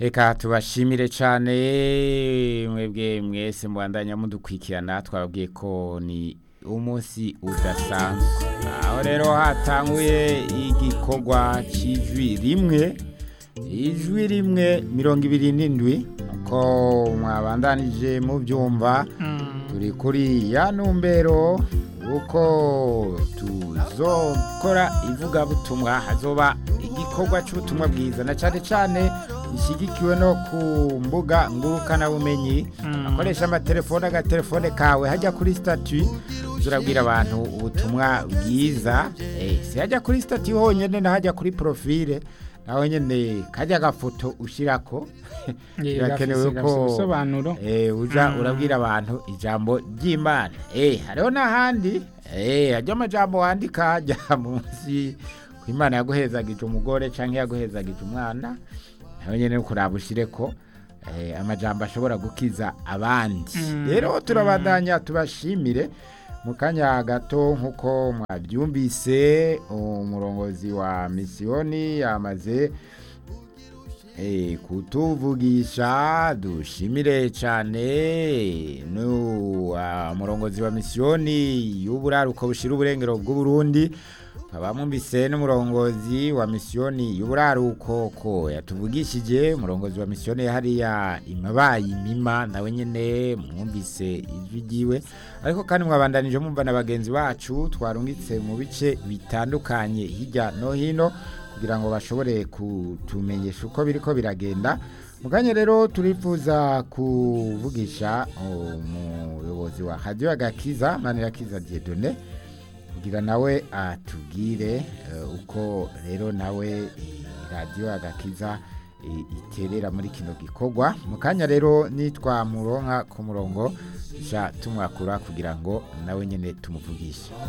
Reka tubashimire cyane mwebwe mwese mubandanya mudukwikirana twababwiye ko ni umunsi udasanzwe aho rero hatanguye igikorwa cy'ijwi rimwe ijwi rimwe mirongo ibiri n'indwi uko mwabandanije mubyumva turi kuri ya numbero uko tuzokora ivugabutumwa hazoba igikorwa cy'ubutumwa bwiza na cyane cyane gishyigikiwe no ku mbuga ngurukanabumenyi akoresha amatelefone agatelefone kawe hajya kuri sitati urabwira abantu ubutumwa bwiza si hajya kuri sitati honyine n'ahajya kuri porofile nawe nyine kajya agafoto ushyirako birakenewe ko ujya urabwira abantu ijambo ry'imana hariho n'ahandi hajya amajambo wandika hajya munsi ku imana yaguhezagije umugore cyangwa yaguhezagije umwana nawe nyine kuraba ushyire ko amajambo ashobora gukiza abandi rero turabandanya tubashimire mu kanya gato nk'uko mwabyumvise umurongozi wa misiyoni yamaze kutuvugisha dushimire cyane umurongozi wa misiyoni y'uburaruko bushyira uburengero bw'uburundi nkaba mwumvise n'umurongozi wa misiyoni y'uburaruko ko yatuvugishije umurongozi wa misiyoni hariya imabaye imima nawe nyine mwumvise ijwi ryiwe ariko kandi mwabandanije mwumva na bagenzi bacu twarungitse mu bice bitandukanye hirya no hino kugira ngo bashobore kutumenyesha uko biri ko biragenda mu kanya rero turifuza kuvugisha umuyobozi wa hadiyo agakiza manirakiza diedone kugira nawe atubwire uko rero nawe radiyo agakiza iterera muri kino gikorwa mu kanya rero nitwa muronka ku murongo tumwakura kugira ngo nawe nyine tumuvugishe